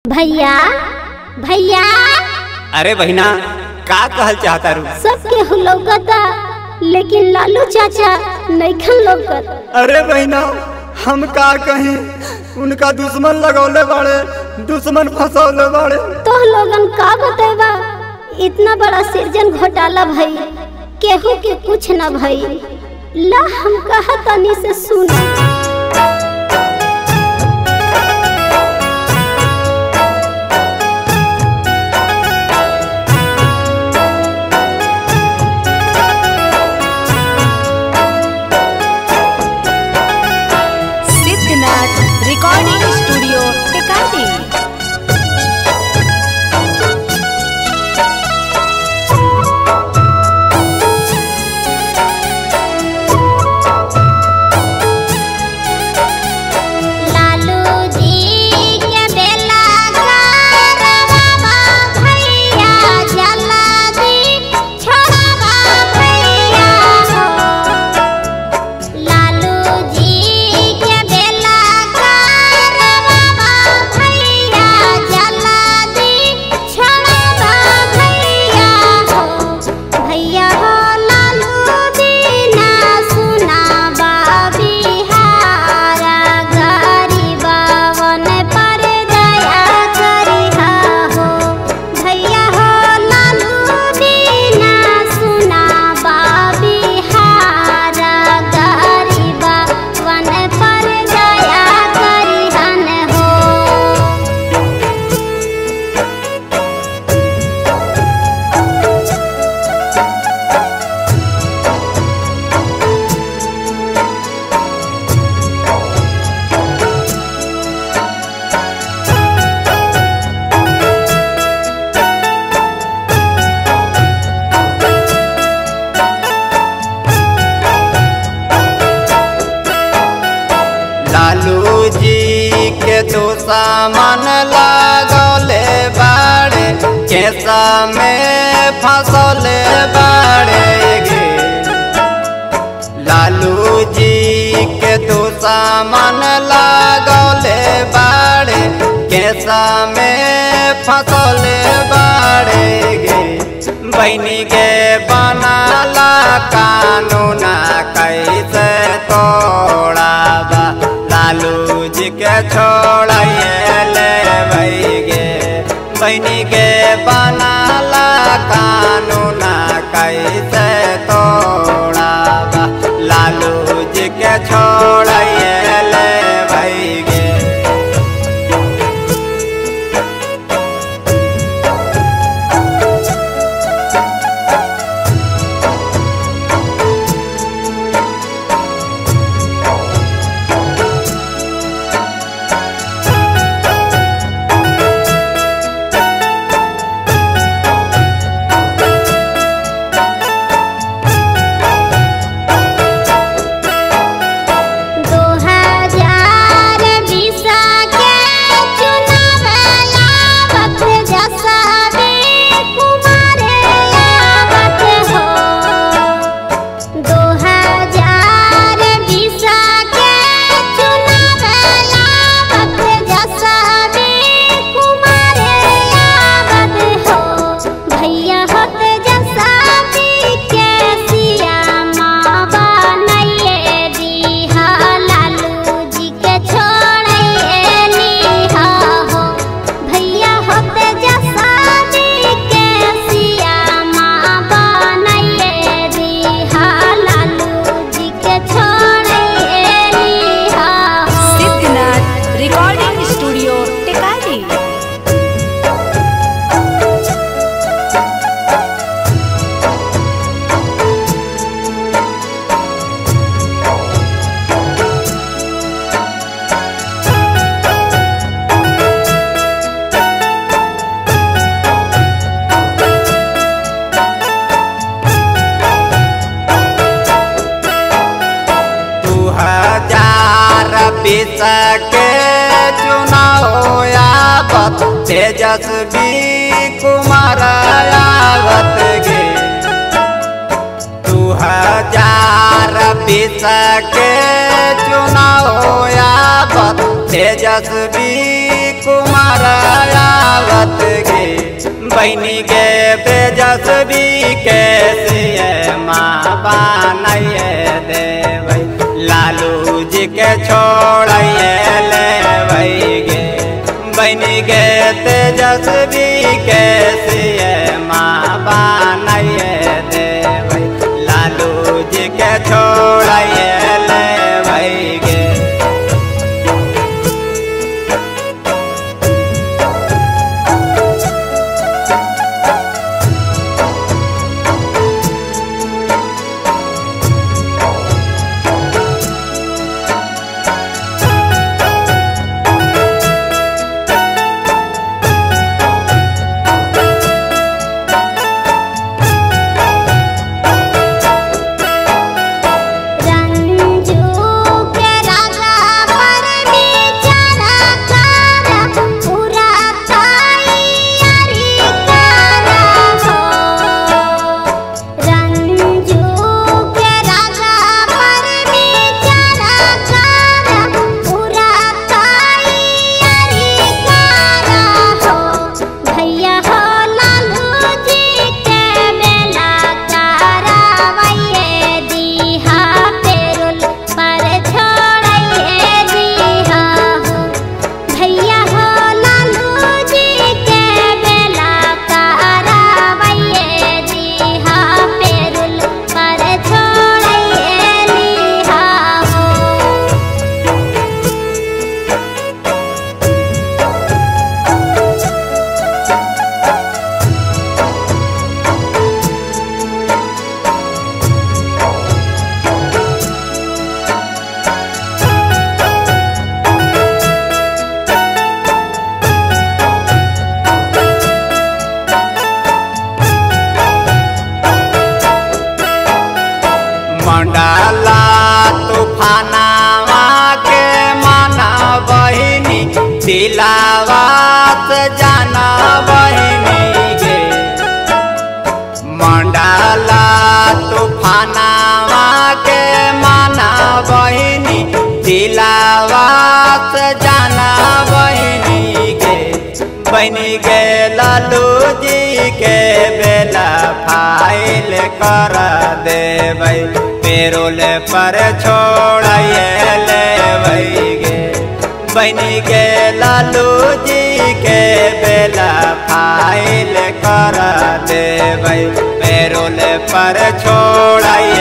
भैया भैया अरे बहिना का कहल चाहता रू सबके हु लौकता लेकिन लालू चाचा नैखन लौकत अरे बहना हम का कहीं उनका दुश्मन लगौले बाड़े दुश्मन फंसौले बाड़े तो लोगन का बतेबा इतना बड़ा सृजन घोटाला भई केहू के कुछ न भई ला हम कहा तनी से सुन सिद्धनाथ रिकॉर्डिंग स्टूडियो टेकाटी लालू जी के बेला करवा भैया जला दी छोड़वा भैया हो लालू जी के बेला करवा भैया जला दी छोड़वा भैया हो भैया हो लालू दीना सुना बिहार गरीबवन पर दया करिहा हो भैया हो लालू दीना सुना बिहार गरीबवन पर दया करिहन हो लालू जी के तो सामान लागले बाड़े कैसा में फंसले बाड़े गे लालू जी के तो सामान लागले बाड़े कैसा में फंसले बाड़े गे बहनी के बनाला कानूना कैसे तोड़ाबा लालू जी के छोड़िए ले गे बहनी के बनाला कानूना कैसे तोड़ाबा लालू जी के छोड़िए ले गे दो हजार बीस के चुनाव आवत जसावे कुमार आवत हो दो हजार बीस के चुनाव आवत जसावे कुमार आवत हो भैया होत जसावी के सियामा बनैये दीहा लालू जी के छोड़ैये नीहा हो भैया होत जसावी के सियामा बनैये दीहा लालू जी के छोड़ैये नीहा हो सिद्धनाथ रिकॉर्डिंग स्टूडियो टेकाटी दू हजार बीस के चुनाव आवत तेजस्वी कुमार आवत गे दू हजार बीस के चुनाव आवत तेजस्वी कुमार बहनी के तेजस्वी के सिए माँ बनाइए देबै लालू जी के छोड़िए लेबै गे बहनी के तेजस्वी के सिए माँ बनाइए देबै लालू जी के छोड़िए लेबै गे रंजू के राजा पर बेचारा कारा पूरा तैयारी करा हो रंजू के राजा पर बेचारा कारा पूरा तैयारी करा हो भैया हो लालू जी के बेला करावैये दीहा पेरुल पर छोड़िए दीहा हो भैया हो लालू जी के बेला करावैये दीहा पेरुल पर छोड़िए दीहा हो मंडला तूफानावा के माना बहिनी दिलावात जाना बहिनी गे मंडला तूफानावा के माना बहिनी दिलावात जाना बहिनी गे बहिनी गे लालू जी के बेला फाइल कर देबै पेरोल पर छोड़िए लेबै गे बहिनी गे लालू जी के बेला फाइल कर देबै पेरोल पर छोड़िए